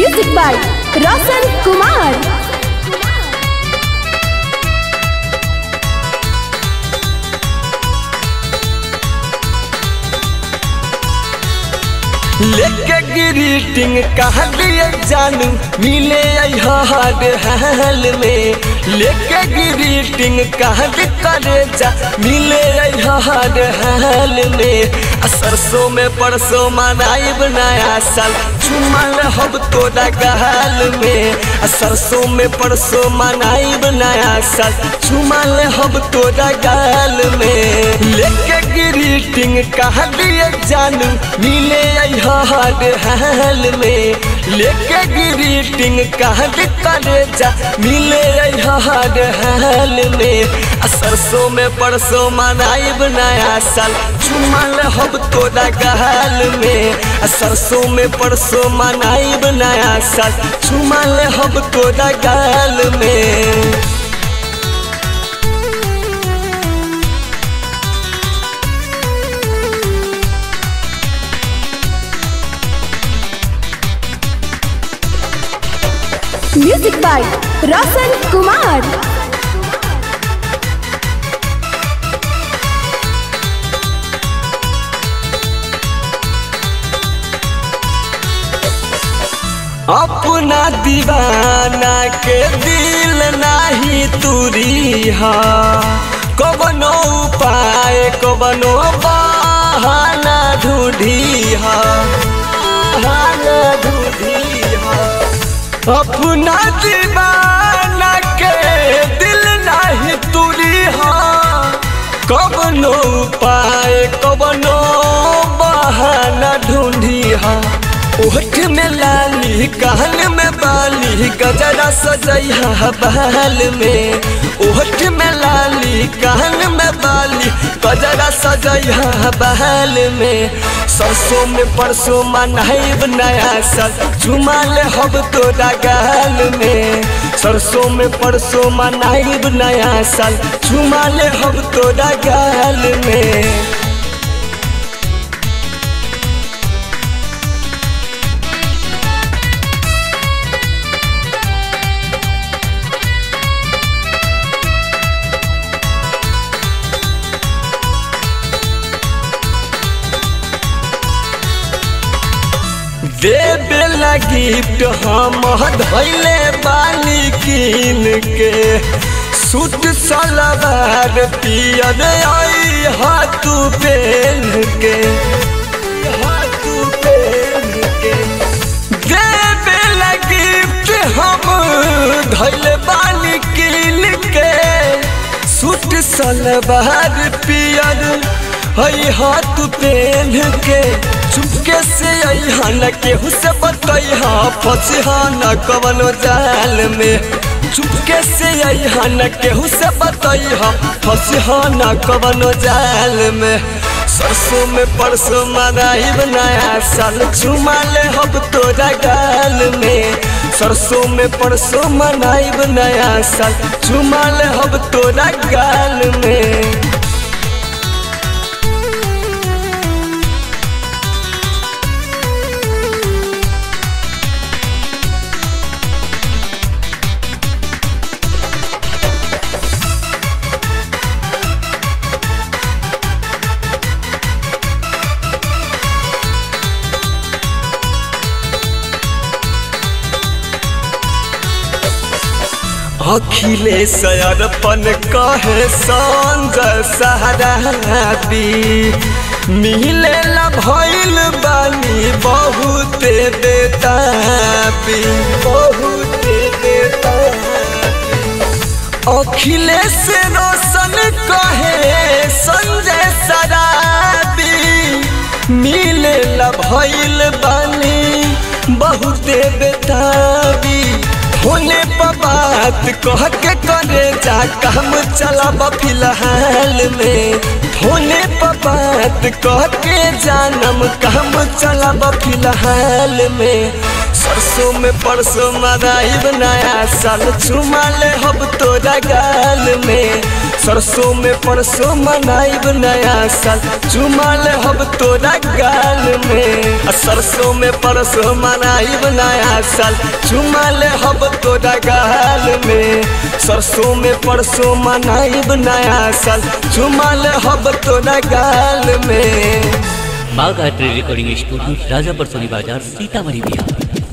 music by रोशन कुमार लेके greeting कह दिए जानू मिले हर हाल में लेके ग्रीटिंग कह दे करे जा मिले हर हाल में आ सरसों में परसों मनाइब नया साल चुमल हब तोरा गहाल में आ सरसों में परसों मनाइब नया साल चुमल हब तोरा गाल में लेके ग्रीटिंग कह दिए जानू मिले हर हाल में लेके ग्रीटिंग कह दे करे जा मिले हर हाल में आ सरसों में परसों मनाइब नया साल चुमल हब तोरा गहाल में आ सरसों में परसों मनाइब नया साल चुमल हब तोरा गाल में म्यूजिक बाय रोशन कुमार अपना दीवाना के दिल नाही तुरी हा कबनो उपाय कबनो बहाना ढूंढी हा बहाना ढूंढी हा अपना दीवाना के दिल नाही तुरी हा कबनो उपाय कबनो बहाना ढूंढी हा ओठ में लाली कान में बाली गजरा सजैहा बाल में ओठ में लाली कान में बाली गजरा सजैहा बाल में सरसों में परसों मनाइब नया साल झुमाल हब तोरा गाल में सरसों में परसों मनाइब नया साल झुमाल हब तोरा गाल में देवे ला गिफ्ट हम धैले बानी कीन के सूट सलवार पियर आई हाथू पहन के हाथू पहन के देवे ला गिफ्ट हम धैले बानी कीन के सूट सलवार पियर हई हाथ पहन के चुपके से अहा न केहू से बतैहा फंसहा न कवनो जाल में चुपके से अहा न केहू से बतैहा फंसहा न कवनो जाल में सरसों में परसों मनाइब नया साल चुमाल हब तोरा गाल में सरसों में परसों मनाइब नया साल चुमाल हब तोरा गाल में अखिलेश अरपन कहे संजय सहराबी मिले ला भइल बानी बहुत बेताबी बहुत बेताबी अखिलेश रोशन कहे संजय सराबी मिले ला भइल बानी बहुत बेताबी होने पर बात कह के करे जा काम चला फिलहाल में होने पर बात कह के जानम काम चला फिलहाल में सरसों में परसों मनाइब नया साल चुमा ले हब तोरा गाल में सरसों में परसों मनाइब नया साल चुमा ले हब तोरा गाल में आ सरसों में परसों मनाइब नया साल चुमा ले हब तोरा गाल में सरसों में परसों मनाइब नया साल चुमा ले हब तोरा गाल में बाघ art recording studio Rajapur Soni बाजार सीतामढ़ी बिहार